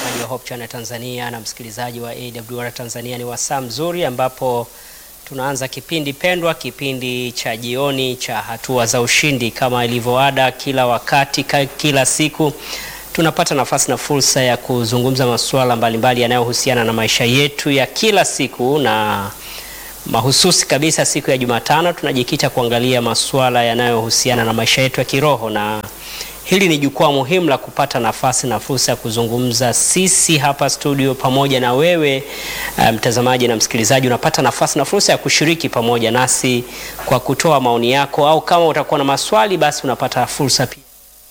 mtazamaji wa Hope Channel Tanzania na msikilizaji wa AWR Tanzania, ni wasaa mzuri ambapo tunaanza kipindi pendwa, kipindi cha jioni cha hatua za ushindi. Kama ilivyoada, kila wakati, kila siku tunapata nafasi na fursa ya kuzungumza masuala mbalimbali yanayohusiana na maisha yetu ya kila siku, na mahususi kabisa siku ya Jumatano tunajikita kuangalia masuala yanayohusiana na maisha yetu ya kiroho na hili ni jukwaa muhimu la kupata nafasi na fursa ya kuzungumza sisi hapa studio pamoja na wewe mtazamaji um, na msikilizaji, unapata nafasi na fursa ya kushiriki pamoja nasi kwa kutoa maoni yako, au kama utakuwa na maswali, basi unapata fursa pia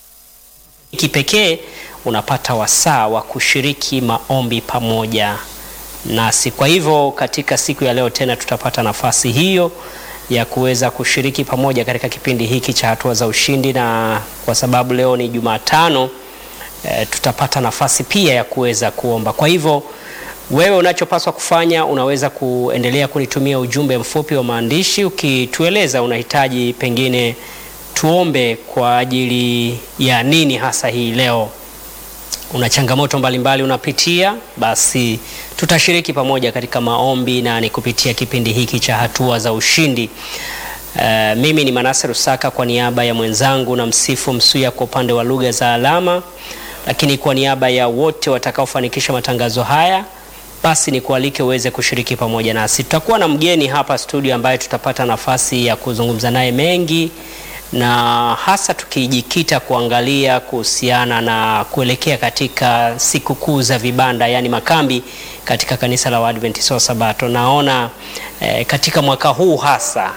kipekee, unapata wasaa wa kushiriki maombi pamoja nasi. Kwa hivyo katika siku ya leo tena tutapata nafasi hiyo ya kuweza kushiriki pamoja katika kipindi hiki cha hatua za ushindi, na kwa sababu leo ni Jumatano e, tutapata nafasi pia ya kuweza kuomba. Kwa hivyo wewe unachopaswa kufanya, unaweza kuendelea kunitumia ujumbe mfupi wa maandishi ukitueleza unahitaji pengine tuombe kwa ajili ya nini hasa hii leo. Una changamoto mbalimbali unapitia, basi tutashiriki pamoja katika maombi na ni kupitia kipindi hiki cha hatua za ushindi. Uh, mimi ni Manase Rusaka kwa niaba ya mwenzangu na Msifu Msuya kwa upande wa lugha za alama, lakini kwa niaba ya wote watakaofanikisha matangazo haya, basi ni kualike uweze kushiriki pamoja nasi. Tutakuwa na mgeni hapa studio ambaye tutapata nafasi ya kuzungumza naye mengi na hasa tukijikita kuangalia kuhusiana na kuelekea katika siku kuu za vibanda, yaani makambi katika kanisa la Waadventista wa Sabato. Naona eh, katika mwaka huu hasa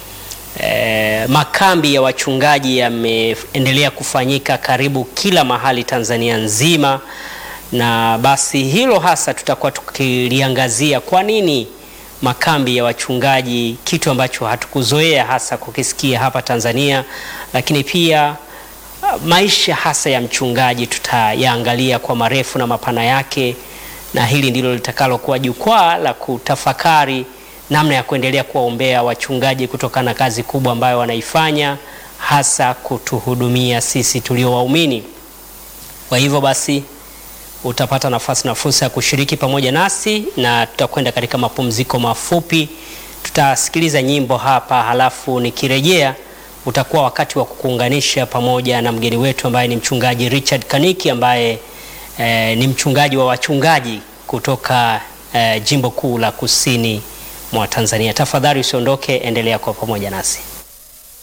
eh, makambi ya wachungaji yameendelea kufanyika karibu kila mahali Tanzania nzima, na basi hilo hasa tutakuwa tukiliangazia kwa nini makambi ya wachungaji, kitu ambacho hatukuzoea hasa kukisikia hapa Tanzania, lakini pia maisha hasa ya mchungaji tutayaangalia kwa marefu na mapana yake, na hili ndilo litakalokuwa jukwaa la kutafakari namna ya kuendelea kuwaombea wachungaji kutokana na kazi kubwa ambayo wanaifanya, hasa kutuhudumia sisi tulio waumini. Kwa hivyo basi utapata nafasi na fursa ya kushiriki pamoja nasi, na tutakwenda katika mapumziko mafupi. Tutasikiliza nyimbo hapa, halafu nikirejea utakuwa wakati wa kukuunganisha pamoja na mgeni wetu ambaye ni mchungaji Richard Kaniki ambaye eh, ni mchungaji wa wachungaji kutoka eh, jimbo kuu la kusini mwa Tanzania. Tafadhali usiondoke, endelea kwa pamoja nasi.